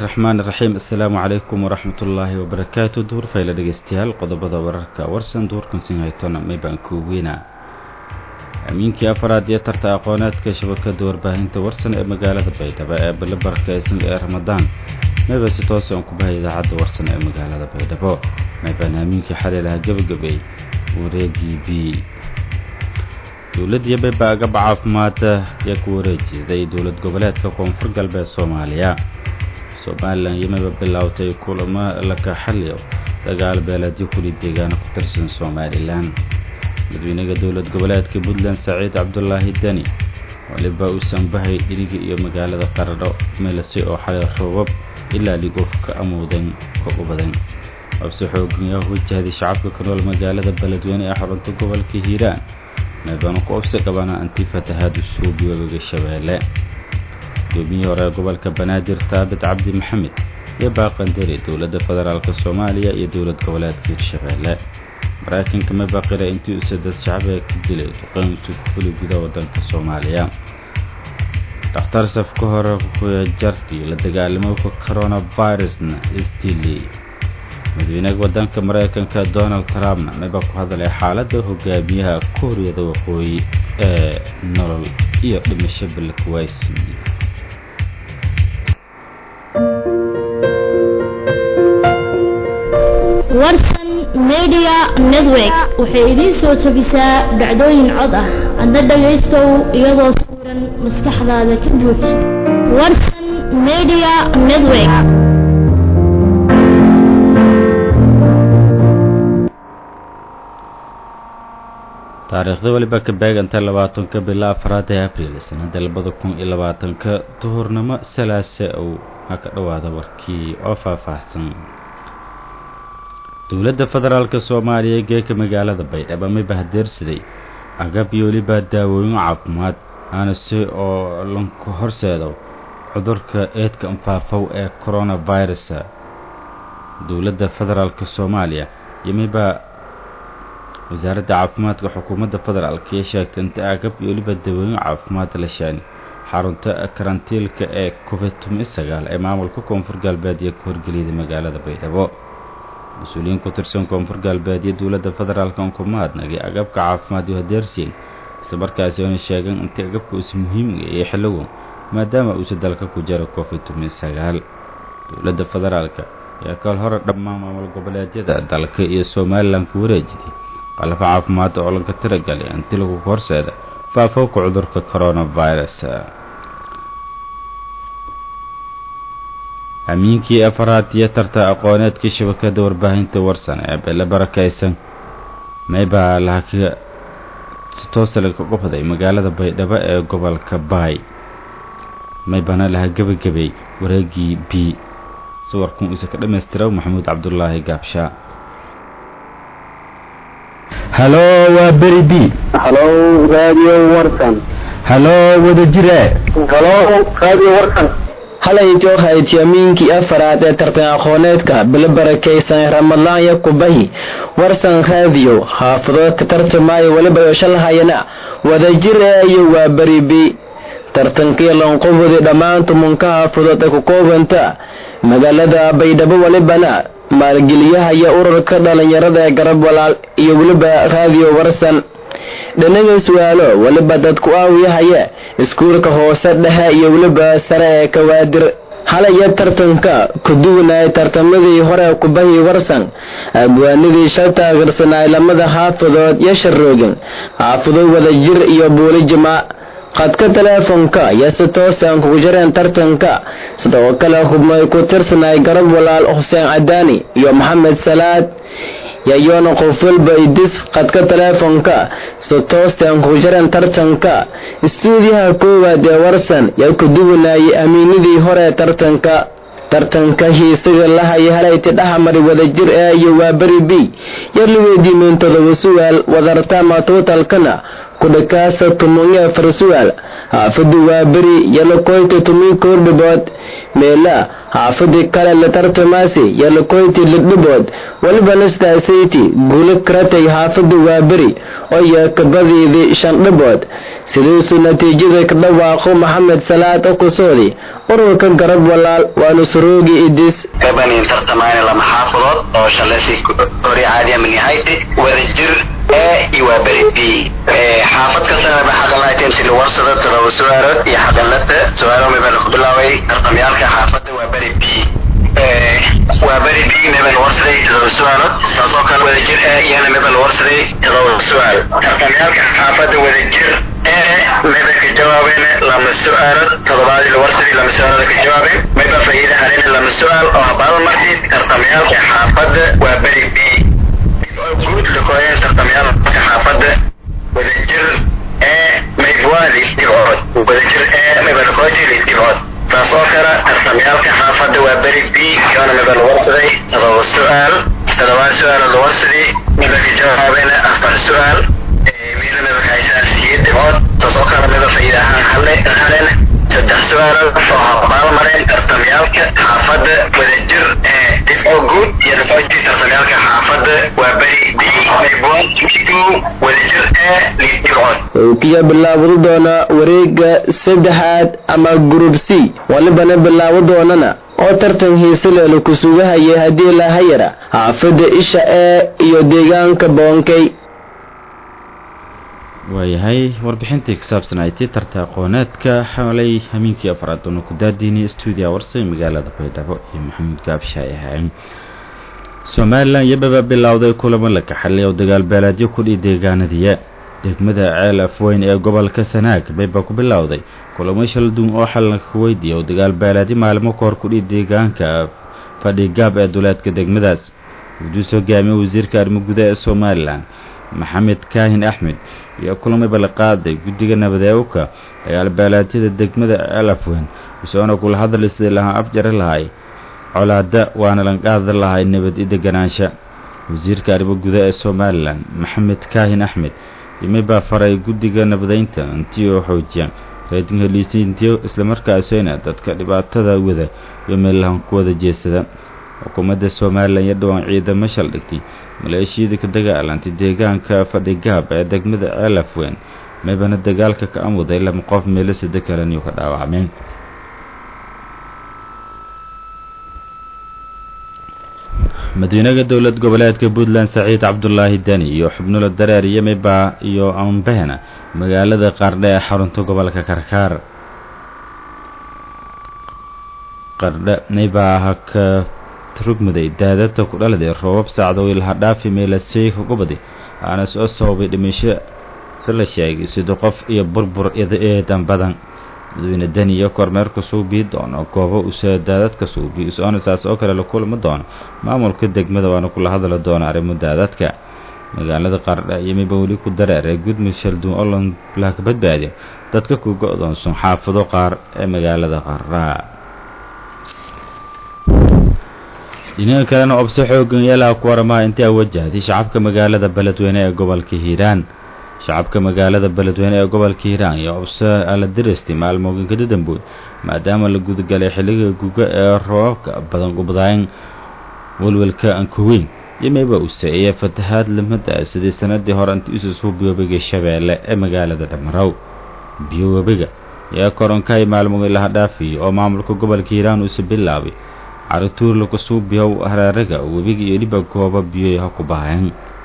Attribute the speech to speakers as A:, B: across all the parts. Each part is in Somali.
A: raxmaan raxiim assalaamu calaykum waraxmat ullaahi wabarakaatu duur fayla dhegeystayaal qodobada wararka warsan duurkansin haytona maybaan kuugeynaa amiinkii afaraad iyo tarta aqooneedka shabakada warbaahinta warsan ee magaalada baydhabo ee bale barakeysan ee ramadaan mayba si toose aan ku bahay idaacadda warsan ee magaalada baydhabo maybaan amiinkii xalay lahaa gebagabay wareegii b dowladdiyo bayba agaba caafimaada ayaa ku wareejeeday dowlad goboleedka koonfur galbeed soomaaliya somalilan yimaba bilaawtay kulamo laka xaliyo dagaal beeleedyo kuli deegaano ku tirsan somalilan madaxweynaha dowlad goboleedka puntland saciid cabdulaahi deni waliba uusan bahay dhirigi iyo magaalada qaradho meelase oo xalay roobab ilaa ligoof ka amuudan ka u badan abse xooganyaa wajahday shacabka ka nool magaalada beledweyne ee xarunta gobolka hiiraan meebanu ku obsi qabana anti fatahaadu suubi webiga shabeelle gudoomiyihii hore ee gobolka banaadir taabit cabdi maxamed iyo baaqandari dowladda federaalk soomaaliya iyo dowlad goboleedka hirshabeelle maraykanka mabaqira intii uu sadad shacbiga ka dilay duqeyntu ku fuli guda wadanka soomaaliya dhakhtar saf ka hore kuya jarti la dagaalamowka coronavirusna isdili madaxweynaha wadanka maraykanka donald trumpna maba ku hadalay xaaladda hogaamiyaha kuuriyada waqooyi ee nolol iyo dhimasho balkuwaysi
B: warsan media network waxay idiin soo jebisaa dhacdooyin cod ah adna dhagaystow iyadoo sawiran maskaxdaada ka buuj warsan media network
A: taariikhda weliba ka beeganta labaatanka bila afraad ee abriil sanada labada kun iyo labaatanka duhurnimo salaase ow ha ka dhowaada warkii oo faahfaahsan dowladda federaalka soomaaliya geeka magaalada baydhabo ma bahdeersaday agab iyo weliba daawooyin caafimaad aana si oo lanku horseedo cudurka eedka anfaafow ee coronavirus dowladda federaalka soomaaliya iyo miba wasaaradda caafimaadka xukuumadda federaalk iyo sheegtay inta agab iyo weliba daawooyin caafimaad la sheeni xarunta karantiilka ee covid sagaal ee maamulka koonfur galbeed iyo ka horgeliyada magaalada baydhabo mas-uuliyiin ku tirsan koonfur galbeed iyo dowladda federaalka on ku mahadnagay agabka caafimaad iyo hadeersiin isla markaasi oona sheegeen intii agabka uusa muhiimga iyo xilligu maadaama uusa dalka ku jiro covid sagaal dowladda federaalka ayaa kal hore dhammaan maamul goboleedyada dalka iyo somalilan ku wareejiday qalafo caafimaad oo laga tiragalay inti lagu horseeda faafowka cudurka coronavirus amiinkii afaraad iyo tarta aqooneedkii shabakada warbaahinta warsan ee bele barakeysan maybaa laha si toosa laga qubday magaalada baydhabo ee gobolka baay maybana laha gebagabay wareegii b sawirkan uuse ka dhammaystira maxamuud cabdulaahi gaabshaa
C: halo waa beri b
D: halo radio warsan
C: halo wadajire
D: halo radio warsan
C: halay joohayd yamiinkii afaraad ee tartan aqooneedka bilo barakaysan ramadaan iyo kubahi warsan raadiyo xaafadood ka tartamaayo weliba yooshalahayana wadajir eeyo waa beribi tartankii lanqubudi dhammaan tumunka xaafadood ee ku koobanta magaalada baydhabo welibana maalgeliyaha iyo ururka dhalinyarada ee garab walaal iyo weliba raadiyo warsan dhanaga su-aalo weliba dadku aawiyahaya iskuulka hoose dhexe iyo weliba sare ee kawaadir halaya tartanka ku duwanaya tartamadii hore kubahii warsan abwaanidii shal taageersanay lamada xaafadood iyo sharoogan xaafado wadajir iyo buuli jimaa qadka teleefonka iyo si toosaan kugu jireen tartanka sidoo kale hubnay ku tirsanay garab walaal xuseen cadaani iyo maxamed salaad yayoona qof walba idis qadka teleefonka si toosaan kugu jireen tartanka istuudiyaha koowaad ee warsan yaa ku duwanayay amiinadii hore tartanka tartanka hiisaga lahaya halayti dhaxmari wadajir ee iyo waa beri b yar la weydiimeen todoba su-aal wadartama tuutalkana kudhakaasa tumunye farsugaal xaafada waaberi yalakoyti tumi koordhibood meela xaafadii kale la tartamaasi yalakoyti lidhibood walibana staasayti guulo karatay xaafada waaberi oo yeekabadiidii shan dhibood sidiisuu natiijada ka dhawaaqo maxamed salaad okusoodi ururka garab walaal waanu suroogi idis
E: gabanin tartamayna lama xaafadood oo shalasi hori caadiya minihayte wadajir e iyo waa beri b xaafad kastana ba xaqalahayd inti la warsado todoba su-aalood iyo xaqalada su-aalo mibaa laku bilaabay tartamyaalka xaafadda waa beri b waa beri b mibaa la warsaday todoba su-aalood saasoo kale wadajir e iyana mibaa la warsaday todoba su-aal tartamyaalka xaafadda wadajir e miba ka jawaabeen lama su-aalood todobaadii la warsaday lama su-aalood ka jawaabeen miba faa'iida haleen lama su-aal oo habaaba martid tartamyaalka xaafadda waa beri b guud lakooyeen tartamyaalka xaafadda wadajir ee maybwaadi dhibcood wadajir ee maybalakooti dhibcood taasoo kale tartamyaalka xaafadda waa beri b yoona miba la warsaday todoba su-aal todobaa su-aal la warsaday miba ka jawaabeen afar su-aal miila miba ka haysaan siyeed dhibcood taasoo kale miba faa'iida ahaan haleen saddex su-aalood oo habaal mareen tartamyaalka xaafadda wadajir ee dhibco guud iyo dhibcoodii tartamyaalka xaafadda waa beri b maybwaad wadajir ee dhibcood
C: kiya bilaabadi doona wareega saddexaad ama group c walibana bilaabo doonana oo tartan hiisaleelu ku sugahayay haddii lahayara xaafadda isha ee iyo deegaanka boonkay
A: waayahay warbixintii ka saabsan ay tii tarta aqooneedka xalay hamiinkii afraad doona ku daadiinay stuudiya warsay magaalada baydhabo iyo maxamuud gaabshaay ahayn somalilan iyobaba bilowday kulamo la kaxalay oo dagaal beeleedyo kudhii deegaanadiya degmada ceel afweyn ee gobolka sanaag bayba ku bilowday kulamo shalduun oo xalanka ku weydiiya oo dagaal beeleedyo maalmo kahor kudhii deegaanka fadhigaab ee duleedka degmadaas wuduus hogaamiye wasiirka arrimo gudaha ee somalilan maxamed kaahin axmed iyo kulamay balqaaday guddiga nabadeewka dagaal beelaadyada degmada ceel afweyn isagoona kula hadal sidii lahaa afjari lahay colaada waana lanqaadi lahay nabad i deganaansha wasiirka arrimo gudaha ee somalilan maxamed kaahin axmed yimi baa faray guddiga nabadeynta intii oo xoojiyaan reedin heliisiintiyo islamarkaasina dadka dhibaatada wada iyo meellahan ku wada jeesada xukuumadda somalilan iyo dhowaan ciidamo shaldhigtay maleeshiyada ka dagaalantay deegaanka fadhigaab ee degmada ceel afweyn maybana dagaalka ka amuday lama qof meelo sida kaleniyo ka dhaawacmeen madiinaga dowlad goboleedka puntland saciid cabdulaahi deni iyo xubnulo dareer iyo maybaa iyo ambehna magaalada qardhe ee xarunta gobolka karkaar qardhe maybaa ka rugmaday daadadta ku dhaladay roobab saacdo ilaha dhaafi meelaseyka gubadi aana soo sababay dhimasho si la sheegay sida qof iyo burbur eedan badan madaxweyne deni iyo kormeerka suubii doono goobo usa daadadka suubi isoona saas oo kale la kulmi doono maamulka degmada waana kula hadli doona arrimo daadadka magaalada qardha iyo miba weli ku dareeree gudmud shalduun oo lanlaha ka badbaadiyo dadka ku go-doonsan xaafado qaar ee magaalada qardha dhinaga kalena obso xoogan yeelaha ku waramaha intii a wajahday shacabka magaalada beledweyne ee gobolka hiiraan shacabka magaalada beledweyne ee gobolka hiiraan iyo obso ala diristay maalmooginkada dambood maadaama la gudagalay xilliga guga ee roobabka badan gubdaayn welwelka ankuweyn iyo mayba use iyo fatahaad lamada sidii sanadii hore intii ususuu biyowebiga shabeelle ee magaalada dhammarow biyowebiga yaa koronkaay maalmogi laha dhaafiyo oo maamulka gobolka hiiraan uuse bilaabay carituur lagu suubiyow hareeraga webiga iyo dhiba gooba biyoy ha ku bahayn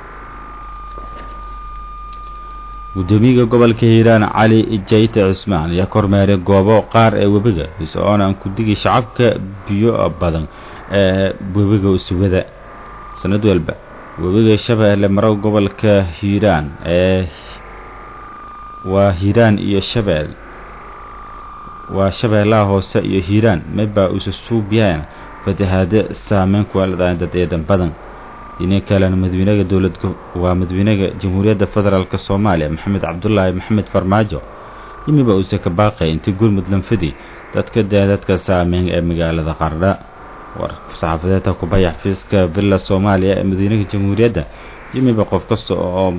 A: guddoomiyaga gobolka hiiraan cali jayte cismaan ayaa kormeeray goobo qaar ee webiga is-oona aan ku digi shacabka biyo badan ee webiga usugada sanad walba webiga shabeelle marow gobolka hiiraan ee waa hiiraan iyo shabeel waa shabeellaha hoose iyo hiiraan mabaa usa suubiyaan fatahaado saameyn kuwa ladaan dad eedan badan dhina kalena madaxweynaha dowlad waa madaxweynaha jamhuuriyadda federaalk soomaaliya maxamed cabdulaahi maxamed farmaajo yimiba uuse ka baaqay intii gurmud lanfidi dadka daadadka saameyn ee magaalada qardha war saxaafadeedka kubaya xafiiska villa soomaaliya ee madaxweynaha jamhuuriyadda yimiba qof kasta oo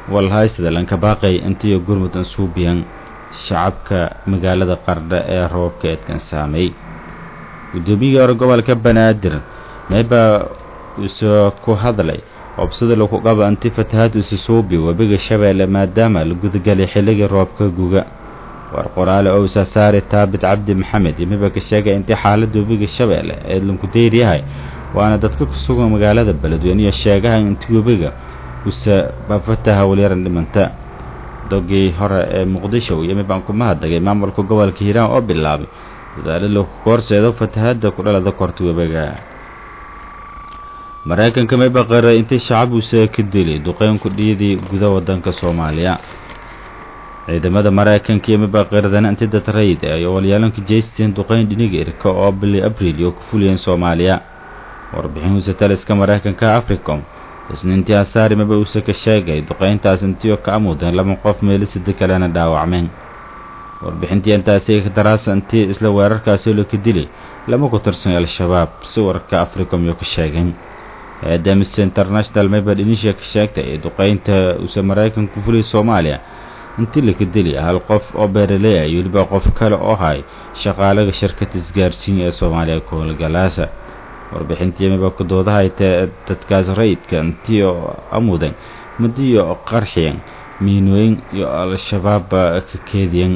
A: walhaysada lanka baaqay intiyo gurmud ansuubiyan shacabka magaalada qardha ee roobka eedkan saameey guddoomiyihii hore gobolka banaadir meebaa uusoo ku hadlay obsada lagu qaba anti fatahaad ususuubi webiga shabeelle maadaama la gudagelay xilligii roobka guga war qoraale oo usaasaari taabit cabdi maxamed yimiba ka sheegay intii xaaladda webiga shabeelle ee lanku deyr yahay waana dadka ku sugan magaalada beledweyne iyo sheegaha intii webiga usa bafataha walyaran dhimanta dogii hore ee muqdisho yimi baan ku mahadnagay maamulka gobolka hiiraan oo bilaabay dadaalo lagu koorseedo fatahaadda ku dhalada korta webiga maraykanka may baqaray intii shacab uuse ka dilay duqeynku dhiyadii guda wadanka soomaaliya ciidamada maraykanka iyo mibaqaradana intii dad rayid ay walyaalanka jeysteen duqeyn dhiniga irka oo bili abriil iyo ku fuliyeen soomaaliya warbixin uuse taliska maraykanka africom isniintii asaari maba uuse ka sheegay duqeyntaas intiioo ka amuudeen laba qof meelo sida kalena dhaawacmeen warbixintii intaasi daraasa intii isla weerarkaasi laka dilay lama ku tirsan al-shabaab si wararka africom iyo ka sheegeen hay-adda amnesty international maba dhinisha ka sheegtay duqeynta uuse maraykanka ku fuliyay soomaaliya intii laka dili hal qof oo beeraley ah iyo weliba qof kale oo hay shaqaalaga shirkad isgaarsiin ee soomaaliya koolgalaasa warbixintii miba kudoodahay tee dadkaas rayidka intii oo amudan madiyo qarxiyan miinooyin iyo al-shabaabba ka keediyan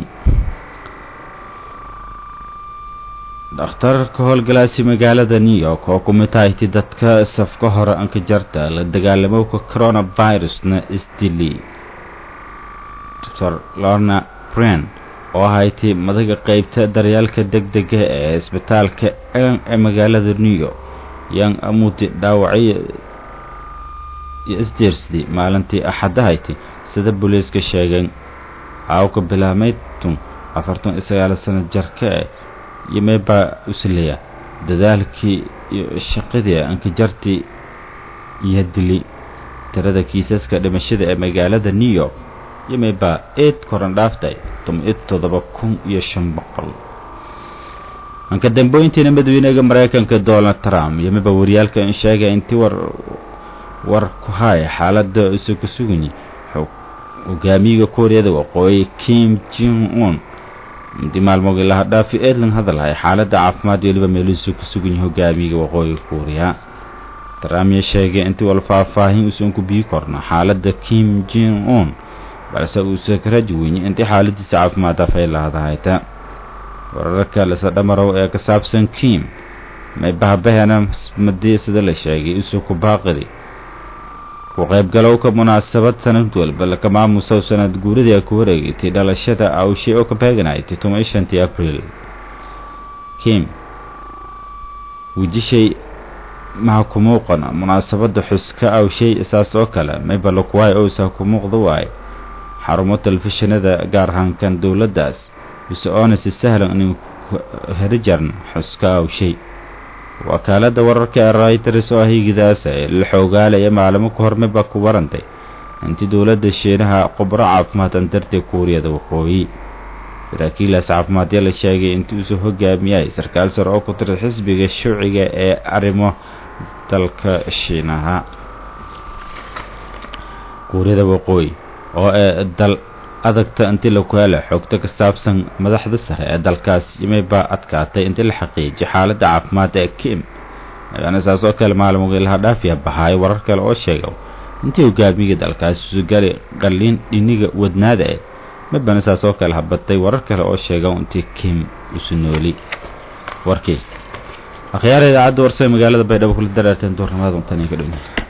A: dhakhtarka howlgalaasi magaalada new york oo ku mid tahaytii dadka safka hore anka jarta la dagaalamowka coronavirusna isdili dr lorna bren oo ahaytii madaga qeybta daryaalka deg dega ee isbitaalka ee magaalada new york yan amuudi dhaawacyo iyo isjeersdi maalintii axadahayti sida booliiska sheegeen aawka bilaamaydtun afartan iyo sagaal sano jarka e iyo meebaa usleya dadaalkii iyo shaqadii ankajartii iyo dili tirada kiisaska dhimashada ee magaalada new york iyo meebaa eed koran dhaaftay toban-iyo toddoba kun iyo shan boqol anka dambooyintiina madaxweynaga maraykanka donald trump iyo meba waryaalka in sheegay intii war war ku haya xaaladda isu ku suganyi hogaamiyiga kuuriyada waqooyi kim jing un intii maalmoogii laha dhaafi edlan hadalhay xaaladda caafimaad iyo weliba meeluhiisu ku sugan yahay hogaamiyiga waqooyiga kuuriya trump iyo sheegay intii wal faahfaahin uusan ku bii korno xaaladda kim jing un balse uusa ka raji weynye intii xaaladiisa caafimaad afay lahadahayta wararka lasa dhamarow ee ka saabsan kim may bahbahena madii sida la sheegay isu ku baaqidi ku qaybgalowka munaasabad sanad walba laka maamusow sanad guuradii a ku wareegaytay dhalashada awshay oo ka beeganaytay toban iyo shantii abriil kim wejishay maha ku muuqana munaasabadda xuska awshay isaas oo kale mayba lakuwaay owsa ku muuqda waaye xarumo telefishinada gaar ahaankan dowladdaas bise oona si sahlan inin herijarn xuska awshay wakaaladda wararka ee rayters oo higidaasa ee la xoogaalaya maalamo ka hormayba ku warantay intii dowladda shiinaha qubro caafimaad andartay kuuriyada waqooyi saraakiilaas caafimaadya la sheegay intii uusoo hogaamiyay sarkaal sare oo ku tiray xisbiga shuuciga ee arrimo dalka shiinaha kuuriyada waqooyi oo ee dal adagta intii laku hela xogto ka saabsan madaxda sare ee dalkaas yimaybaa adkaatay intii la xaqiijiyay xaaladda caafimaad ee kim ayaana saas oo kale maalmoogii laha dhaafiya bahaayo warar kale oo sheega intii hogaamiga dalkaas usugali qalliin dhiniga wadnaada eh mabana saas oo kale habatay warar kale oo sheega intii kim usu nooli warkii akhyaara idaacadda warsa magaalada baydhabo kula daraarteen doornimada untan ka dhowna